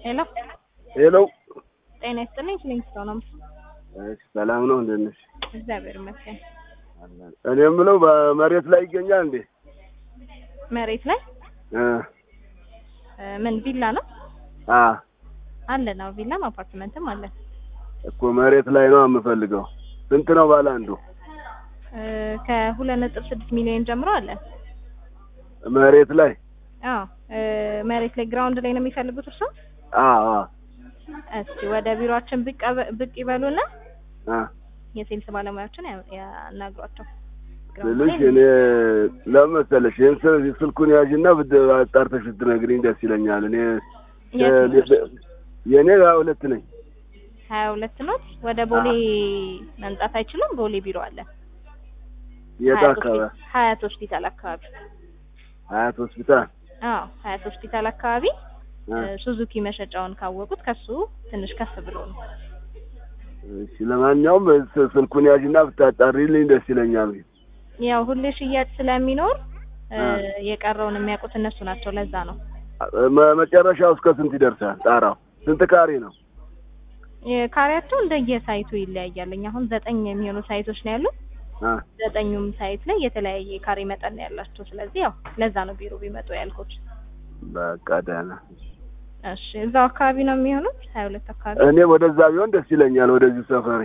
ሄሎ ሄሎ ጤና ይስጥልኝ። ኪሊንግስቶን ነው። እሺ፣ ሰላም ነው? እንደት ነሽ? እግዚአብሔር ይመስገን። እኔ የምለው በመሬት ላይ ይገኛል እንዴ? መሬት ላይ እ እ ምን ቪላ ነው አ አለ ነው? ቪላም አፓርትመንትም አለ። እኮ መሬት ላይ ነው የምፈልገው። ስንት ነው ባለ አንዱ? እ ከሁለት ነጥብ ስድስት ሚሊዮን ጀምሮ አለ። መሬት ላይ አዎ እ መሬት ላይ ግራውንድ ላይ ነው የሚፈልጉት እርሶ? አ አ እስቲ ወደ ቢሮአችን ብቅ አበ- ብቅ ይበሉና አ የሴልስ ባለሙያዎችን ያ- ያናግሯቸው። ግራውንድ ስልሽ ላይ እኔ ለምን መሰለሽ ይሄን ስል- ስልኩን ያዥና ብድ አጣርተሽ ብትነግሪኝ ደስ ይለኛል። እኔ የት ነው? የእኔ ሀያ ሁለት ነኝ። ሀያ ሁለት ኖት። ወደ ቦሌ መምጣት አይችሉም? ቦሌ ቢሮ አለ። የት ሀያት አካባቢ? ሆስፒ- ሀያት ሆስፒታል አካባቢ። ሀያት ሆስፒታል። አዎ ሀያት ሆስፒታል አካባቢ አ እ ሱዙኪ መሸጫውን ካወቁት ከሱ ትንሽ ከፍ ብሎ ነው። እሺ፣ ለማንኛውም ስ- ስልኩን ያዥና ብታጣሪልኝ ደስ ይለኛል። ያው ሁሌ ሽያጭ ስለሚኖር እ አ የቀረውን የሚያውቁት እነሱ ናቸው። ለዛ ነው መ- መጨረሻው እስከ ስንት ይደርሳል? ጣራው ስንት ካሬ ነው? የካሬያቸው እንደየሳይቱ ይለያያል። እኛ አሁን ዘጠኝ የሚሆኑ ሳይቶች ነው ያሉት። አ ዘጠኙም ሳይት ላይ የተለያየ ካሬ መጠን ነው ያላቸው። ስለዚህ ያው ለዛ ነው ቢሮ ቢመጡ ያልኩት። በቃ ደህና። እሺ እዛው አካባቢ ነው የሚሆኑት ሀያ ሁለት አካባቢ እኔ ወደዛ ቢሆን ደስ ይለኛል። ወደዚህ ሰፈሬ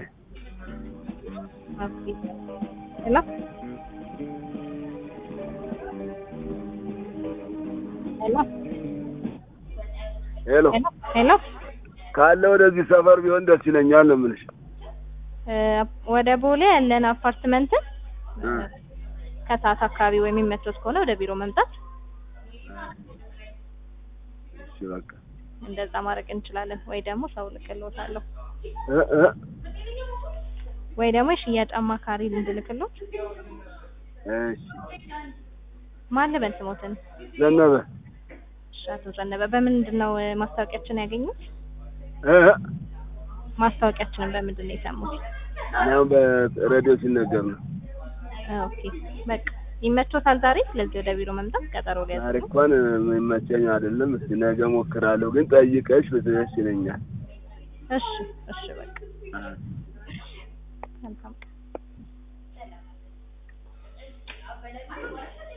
ኦኬ። ሄሎ ሄሎ ሄሎ ሄሎ ሄሎ ካለ ወደዚህ ሰፈር ቢሆን ደስ ይለኛል ነው የምልሽ። እ ወደ ቦሌ ያለን አፓርትመንትን እ ከሰዓት አካባቢ ወይ የሚመቾት ከሆነ ወደ ቢሮ መምጣት እሺ በቃ እንደዛ ማድረግ እንችላለን። ወይ ደግሞ ሰው ልክልዎታለሁ እ እ ወይ ደግሞ የሽያጭ አማካሪ እንድልክልዎት። እሺ ማን ልበል ስሞትን? ዘነበ እሺ አቶ ዘነበ በምንድን ነው እ ማስታወቂያችን ያገኙት? እ እ ማስታወቂያችንን በምንድን ነው የሰሙት? እኔም በሬዲዮ ሲነገር ነው። ኦኬ በቃ ይመቾታል ዛሬ። ስለዚህ ወደ ቢሮ መምጣት ቀጠሮ ዛሬ ሊያዝ እንኳን የሚመቸኝ አይደለም። እስቲ ነገ ሞክራለሁ፣ ግን ጠይቀሽ ብትደስ ይለኛል። እሺ እሺ በቃ መልካም ቀን።